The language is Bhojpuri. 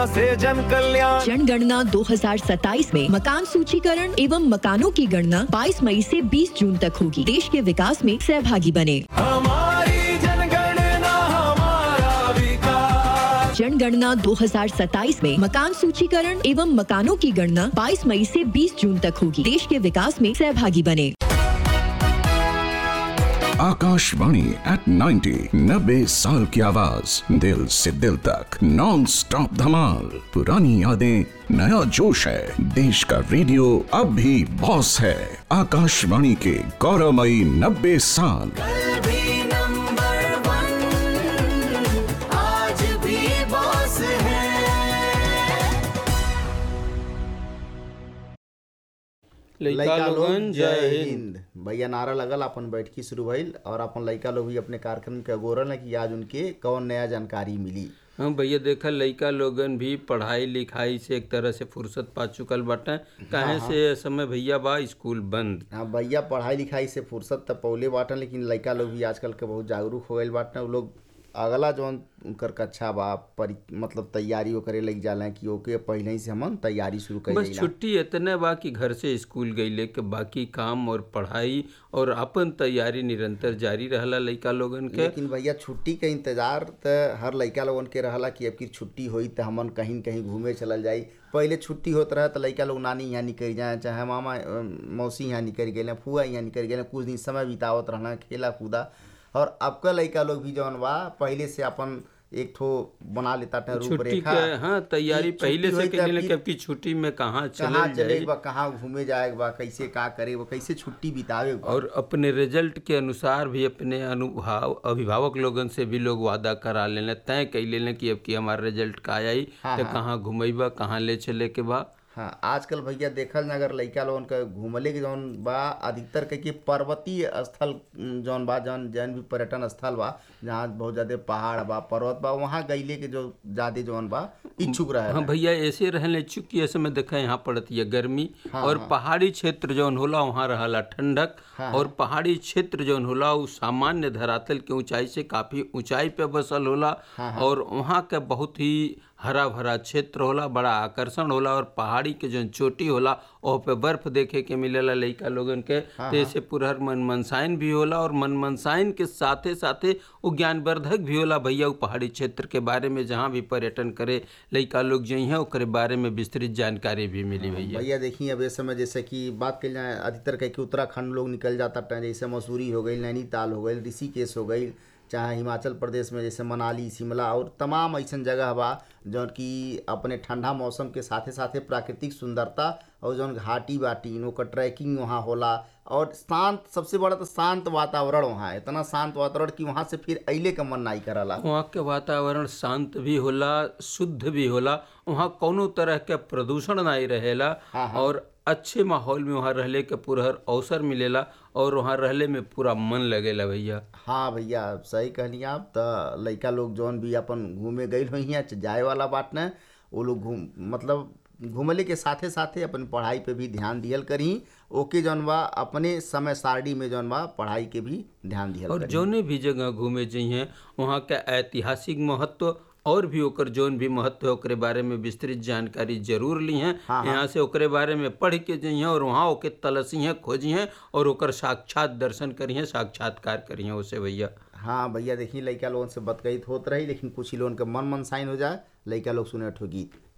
से जन कल्याण जनगणना 2027 में मकान सूचीकरण एवं मकानों की गणना 22 मई से 20 जून तक होगी देश के विकास में सहभागी बने हमारी जनगणना हमारा विकास जनगणना 2027 में मकान सूचीकरण एवं मकानों की गणना 22 मई से 20 जून तक होगी देश के विकास में सहभागी बने आकाशवाणी एट 90 नब्बे साल की आवाज दिल से दिल तक नॉन स्टॉप धमाल पुरानी यादें नया जोश है देश का रेडियो अब भी बॉस है आकाशवाणी के गौरवमयी नब्बे साल कल भी नंबर वन आज भी बॉस है लइका लोगन जय हिंद भैया नारा लगल अपन बैठकी शुरू भइल और अपन लइका लोग भी अपने कार्यक्रम के अगोरल है कि आज उनके कौन नया जानकारी मिली हाँ भैया देखा लइका लोगन भी पढ़ाई लिखाई से एक तरह से फुर्सत पा चुकल बाटे काहे से ए समय भैया बा स्कूल बंद हाँ भैया पढ़ाई लिखाई से फुर्सत त पौले बाटन लेकिन लइका लोग भी आजकल के बहुत जागरूक हो गए बाटन उ लोग अगला जौन उनकर कक्षा बा परि मतलब तैयारी वो करे लग जाला कि ओके पहले ही से हमन तैयारी शुरू कर बस देला छुट्टी इतने बा कि घर से स्कूल गईले के बाकी काम और पढ़ाई और अपन तैयारी निरंतर जारी रहला लइका लोगन के लेकिन भैया छुट्टी के इंतजार त हर लइका लोगन के रहला कि अब की छुट्टी होई त हमन कहीं न कहीं घूमे चलल जाई पहले छुट्टी होत रहे त लइका लोग नानी यहाँ निकल जाए चाहे मामा अ, मौसी यहाँ निकल गए फुआ यहाँ निकल गए कुछ दिन समय बितावत रहना खेला कूदा और अब का लइका लोग भी जौन बा पहले से अपन एक ठो बना लेता था छुट्टी रूपरेखा के हाँ तैयारी कि पहले छुट्टी से होई त करेले फिर कि अब की छुट्टी में कहाँ कहाँ चले चले जाए बा कहाँ घूमे जाए बा कैसे का करे बा कैसे छुट्टी बितावे बा और अपने रिजल्ट के अनुसार भी अपने अनुभव अभिभावक लोगन से भी लोग वादा करा लेने तय कई लेने कि अब की हमारा रिजल्ट का आई हाँ, तो हाँ। कहाँ घुमैबा कहाँ ले चले के बा हाँ आजकल भैया देखल ना अगर लइका लोगन के घूमले के जौन बा अधिकतर कह के पर्वतीय स्थल उम, जौन बा जौन जौन भी पर्यटन स्थल बा जहाँ बहुत ज्यादा पहाड़ बा पर्वत बा वहाँ गईले के जो ज्यादा जौन बा इच्छुक रहे हाँ भैया ऐसे रहने चूंकि ऐसे में देखा यहाँ पड़ती है गर्मी और पहाड़ी क्षेत्र जौन होला वहाँ रहला ठंडक और पहाड़ी क्षेत्र जौन होला उ सामान्य धरातल के ऊंचाई से काफी ऊंचाई पे बसल होला और वहाँ के बहुत ही हरा भरा क्षेत्र होला बड़ा आकर्षण होला और पहाड़ी के जौन चोटी होला ओह पे बर्फ देखे के मिलेला लइका लोगन के तो ऐसे पुरहर मन मनसाइन भी होला और मन मनसाइन के साथे साथे वो ज्ञानवर्धक भी होला भैया वो पहाड़ी क्षेत्र के बारे में जहाँ भी पर्यटन करे लइका लोग जई हैं ओकरे बारे में विस्तृत जानकारी भी मिली भैया भैया देखिए अब इस समय जैसे कि बात कल जाए अधिकतर कह के उत्तराखंड लोग निकल जाता था जैसे मसूरी हो गई नैनीताल हो गई ऋषिकेश हो गई चाहे हिमाचल प्रदेश में जैसे मनाली शिमला और तमाम ऐसन जगह बा जौन कि अपने ठंडा मौसम के साथे साथे प्राकृतिक सुंदरता और जौन घाटी बाटी ओकर ट्रैकिंग वहाँ होला और शांत सबसे बड़ा तो शांत वातावरण वहाँ है इतना शांत वातावरण कि वहाँ से फिर अइले का मन नहीं करला वहाँ के वातावरण शांत भी होला शुद्ध भी होला वहाँ कोनो तरह के प्रदूषण नहीं रहेला और अच्छे माहौल में वहाँ रहले के पुरहर अवसर मिलेला और वहाँ रहले में पूरा मन लगेला भैया हाँ भैया सही कहनी आप त लइका लोग जौन भी अपन घूमे गई हुई हैं जाए वाला बात न वो लोग घूम मतलब घूमले के साथे साथे अपन पढ़ाई पे भी ध्यान दियल करी ओके जौन बा अपने समय सारणी में जौन बा पढ़ाई के भी ध्यान दियल और करी जौने भी जगह घूमे जइहे वहाँ के ऐतिहासिक महत्व और भी ओकर जौन भी महत्व है ओकरे बारे में विस्तृत जानकारी जरूर ली हैं यहाँ से ओकरे बारे में पढ़ के जइहे और वहाँ ओके तलसी हैं खोजी हैं और ओकर साक्षात दर्शन करिए साक्षात्कार करिए उसे भैया हाँ भैया देखिए लइका लोगन से बतकईत होत रही लेकिन कुछ ही लोगन के मन मन साइन हो जाए लइका लोग सुने ठो गीत